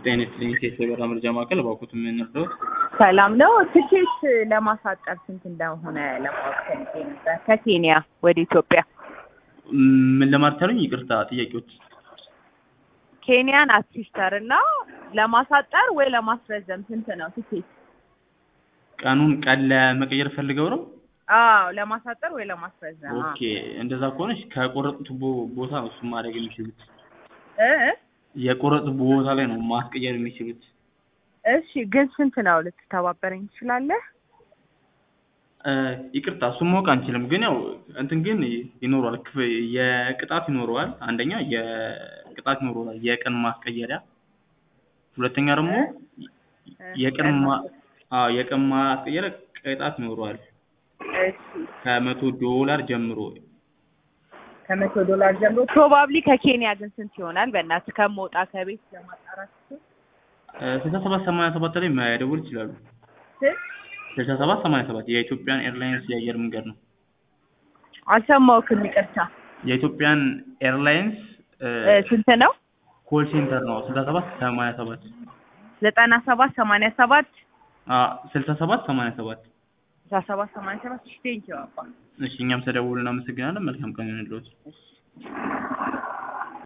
ጤና ይስጥልኝ ሴት የበራ መርጃ ማዕከል እባክዎት ምን ልርዳዎት? ሰላም ነው። ትኬት ለማሳጠር ስንት እንደሆነ ለማወቅ ፈልጌ ነበር። ከኬንያ ወደ ኢትዮጵያ ምን ለማለት አሉኝ? ይቅርታ ጥያቄዎች ኬንያን አሲስተር እና ለማሳጠር ወይ ለማስረዘም ስንት ነው ትኬት? ቀኑን ቀን ለመቀየር ፈልገው ነው? አዎ ለማሳጠር ወይ ለማስረዘም። አዎ። ኦኬ እንደዛ ከሆነች ከቆረጡት ቦ- ቦታ ነው እሱን ማድረግ የሚችሉት። እ እ? የቆረጡት ቦታ ላይ ነው ማስቀየር የሚችሉት። እሺ ግን ስንት ነው ልትተባበረኝ ትችላለህ? እ፣ ይቅርታ እሱን ማወቅ አንችልም፣ ግን ያው እንትን ግን ይኖረዋል፣ ክፍ- የቅጣት ይኖረዋል። አንደኛ የቅጣት ይኖረዋል፣ የቀን ማስቀየሪያ። ሁለተኛ ደግሞ የቀን ማ አዎ የቀን ማስቀየሪያ ቅጣት ይኖረዋል እሺ ከመቶ ዶላር ጀምሮ ከመቶ ዶላር ጀምሮ ፕሮባብሊ ከኬንያ ግን ስንት ይሆናል? በእናትህ ከምወጣ ከቤት ለማጣራት ስልሳ ሰባት ሰማንያ ሰባት ላይ መደወል ይችላሉ። ስንት? ስልሳ ሰባት ሰማንያ ሰባት የኢትዮጵያን ኤርላይንስ የአየር መንገድ ነው። አልሰማሁህም፣ ይቅርታ። የኢትዮጵያን ኤርላይንስ እ፣ ስንት ነው? ኮል ሴንተር ነው ስልሳ ሰባት ሰማንያ ሰባት ዘጠና ሰባት ሰማንያ ሰባት ስልሳ ሰባት ሰማንያ ሰባት አስራ ሰባት ሰማንያ ሰባት ቴንኪው አባ እሺ እኛም ተደውል እናመሰግናለን። መልካም ቀን ይሁንልዎት።